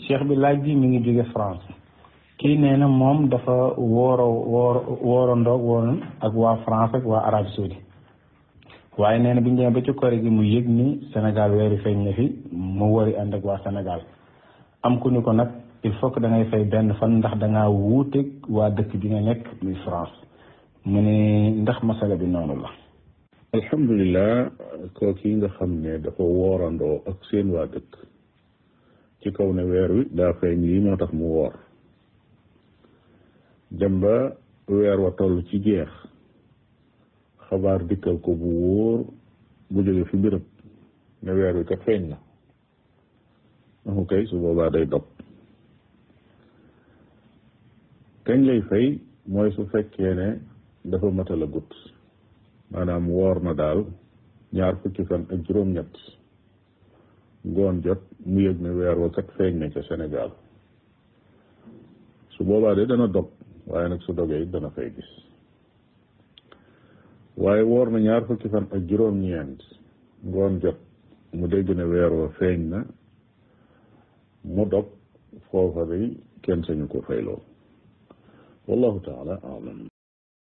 cheikh bi laaj bi mi ngi jóge France kii nee na moom dafa wooro woor wooroondoog woon ak waa France ak waa Arabie Saoudi waaye nee na bi ñu demee ba ci kore gi mu yëg ni Sénégal weeru feeñ na fi mu wari ànd ak waa Sénégal am ku ni ko nag il faut que da ngay fay benn fan ndax da ngaa wuuteeg waa dëkk bi nga nekk muy France mu ne ndax masala bi noonu la. alhamdulilah kooku yi nga xam ne dafa woorandoo ak seen waa dëkk ci kaw ne weer wi daa feeñ lii moo tax mu woor dem ba weer wa toll ci jeex xabaar dikkal ko bu wóor bu jóge fi béréb ne weer wi kat feeñ na amu kay su boobaa day dog kañ lay fay mooy su fekkee ne dafa matal a gut maanaam woor na daal ñaar fukki fan ak juróom-ñett ngoon jot mu yëg ne weer wa kat feeñ na ca Sénégal su boobaa de dana dog waaye nag su dogee it dana fay gis waaye woor na ñaar fukki fan ak juróom-ñeent ngoon jot mu dégg ne weer wa feeñ na mu dog foofa day kenn sañu ko fayloo wallahu taala alam